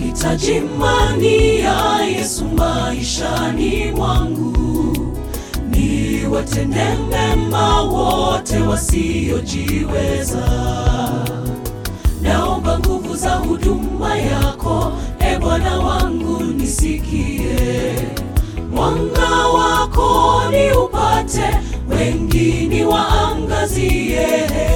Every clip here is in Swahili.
nahitaji imani ya Yesu maishani mwangu, niwatende mema wote wasiojiweza. Naomba nguvu za huduma yako, e Bwana wangu, nisikie mwanga wako ni upate, wengine waangazie.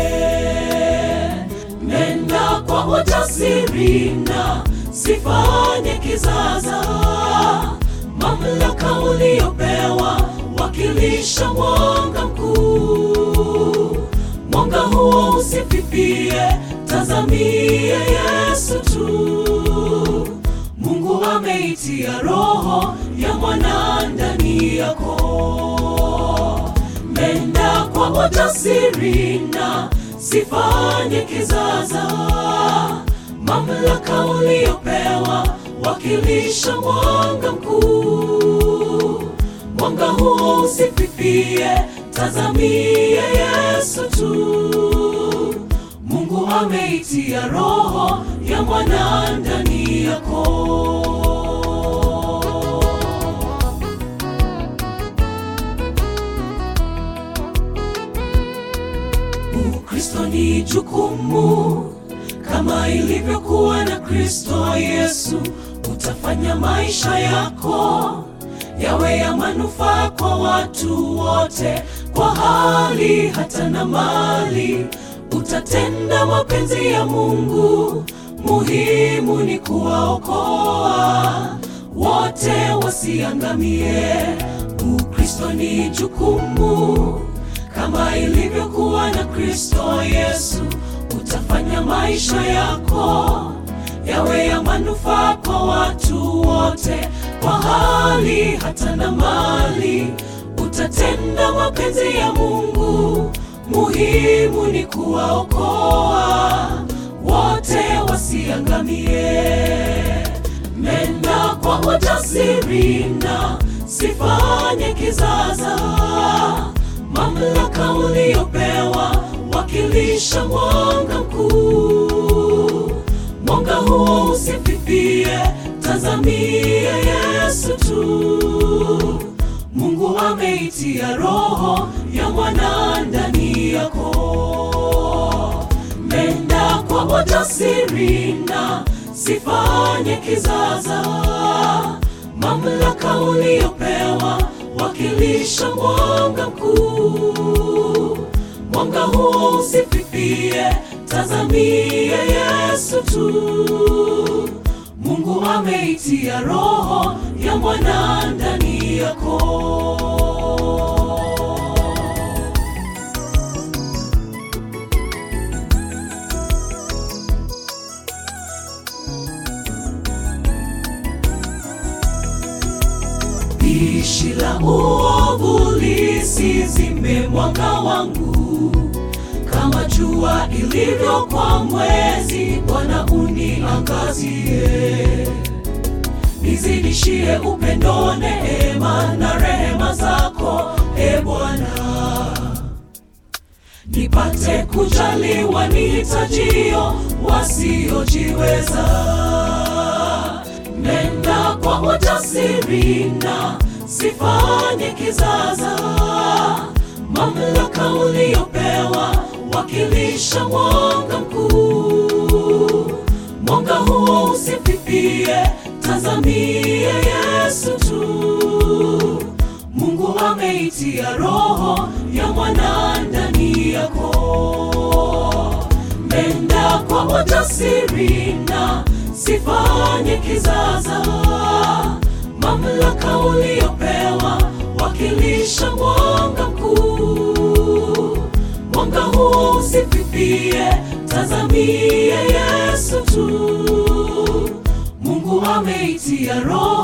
Nenda kwa ujasiri na sifanye kizaza, mamlaka uliopewa wakilisha mwanga mkuu. Mwanga huo usififie, tazamie Yesu tu. Mungu ameitia roho ya mwana ndani yako. Nenda kwa ujasiri na sifanye kizaza, mamlaka uliopewa wakilisha mwanga mkuu. Mwanga huo usififie, tazamie Yesu tu. Mungu ameitia roho ya mwana ndani yako. Ukristo ni jukumu kama ilivyokuwa na Kristo Yesu. Utafanya maisha yako yawe ya manufaa kwa watu wote, kwa hali hata na mali. Utatenda mapenzi ya Mungu, muhimu ni kuwaokoa wote wasiangamie. Ukristo ni jukumu kama ilivyokuwa na Kristo Yesu. Utafanya maisha yako yawe ya manufaa kwa watu wote, kwa hali hata na mali. Utatenda mapenzi ya Mungu, muhimu ni kuwaokoa wote wasiangamie. Nenda kwa ujasiri na sifanye kizaza, mamlaka uliopewa wakilisha mwanga mkuu. Mwanga huo usififie, tazamie Yesu tu. Mungu ameitia roho ya mwana ndani yako. Nenda kwa ujasiri na sifanye kizaza, mamlaka uliopewa wakilisha mwanga mkuu. Mwanga huo usififie, tazamie Yesu tu. Mungu ameitia roho ya mwana ndani yako. Pishi la uovu lisizime mwanga wangu, kama jua ilivyo kwa mwezi. Bwana uniangazie, nizidishie upendo, neema na rehema zako, e Bwana, nipate kujaliwa nihitajio wasiojiweza. Nenda kwa ujasiri na sifanye kizaza, mamlaka uliopewa wakilisha mwanga mkuu. Mwanga huo usififie, tazamie Yesu tu. Mungu ameitia roho ya mwana ndani yako. Nenda kwa ujasiri na sifanye kizaza, mamlaka uliopewa wakilisha mwanga mkuu. Mwanga huo usififie, tazamie Yesu tu. Mungu ameitia roho